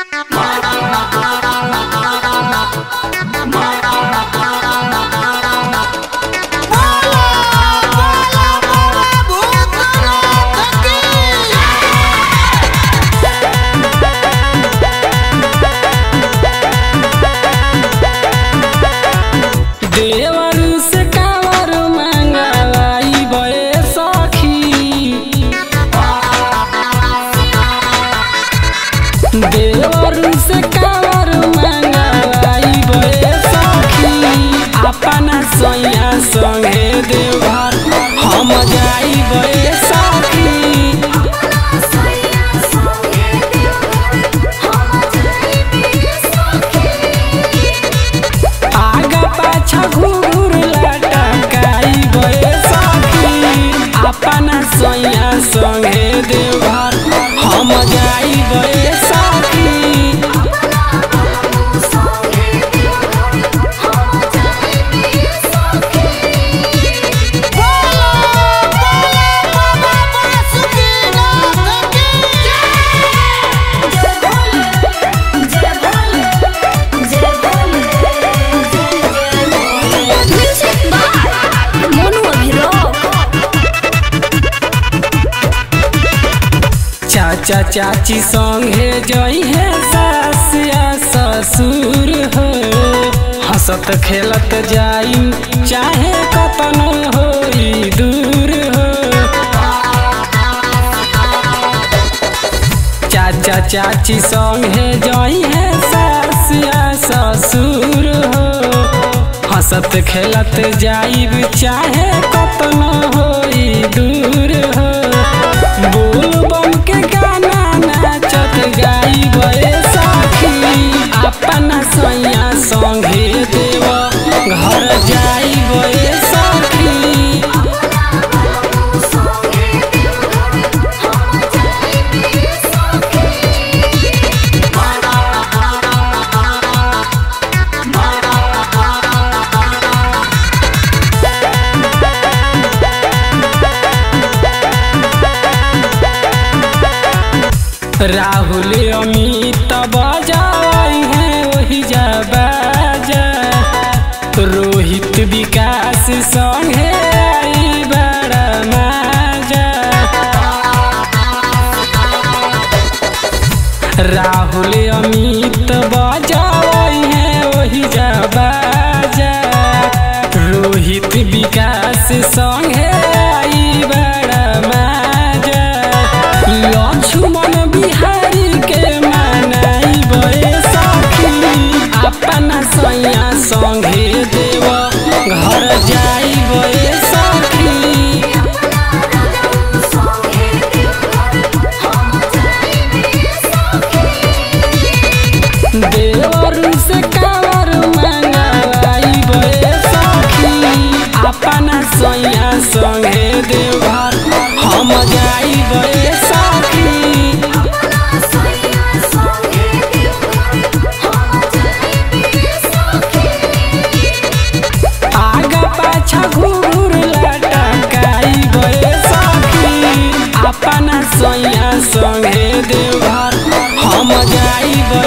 देवर से कावर मंगलाई बे सखी देवर से कावर मंगलाई बे सखी अपना सैया संगे देवघर हम जाई बे सखी आगा पाछा घूर लटकाई बे सखी अपना सैया संगे देवघर हम जाई बे सखी चाचा चाची संगे जई है सास या ससुर हो हंसत खेलत जाई चाहे कतन होई दूर हो चाचा चाची संगे जई है सास या ससुर हो हंसत खेलत जाई चाहे कतन होई दूर हो बोल बम के गाना नाचत गाई बे सखी अपना सैया संगे देव घर जाई बे सखी राहुल अमित बजाई है वही जा बाजा रोहित विकास संगे आई बड़ा माजा राहुल अमित बजाई है वही जा बाजा रोहित विकास संगे आई बड़ा माजा लक्ष्मण बिहारी के मनाई बे सखी अपना सैया संगे देव घर जाई बे सखी देवर से कावर मंगलाई बे सखी अपना सैया संगे देवघर हम जाई बे सखी आगा पाछा घूर लटकाई बे सखी अपना सैया संगे देवघर हम जाई बे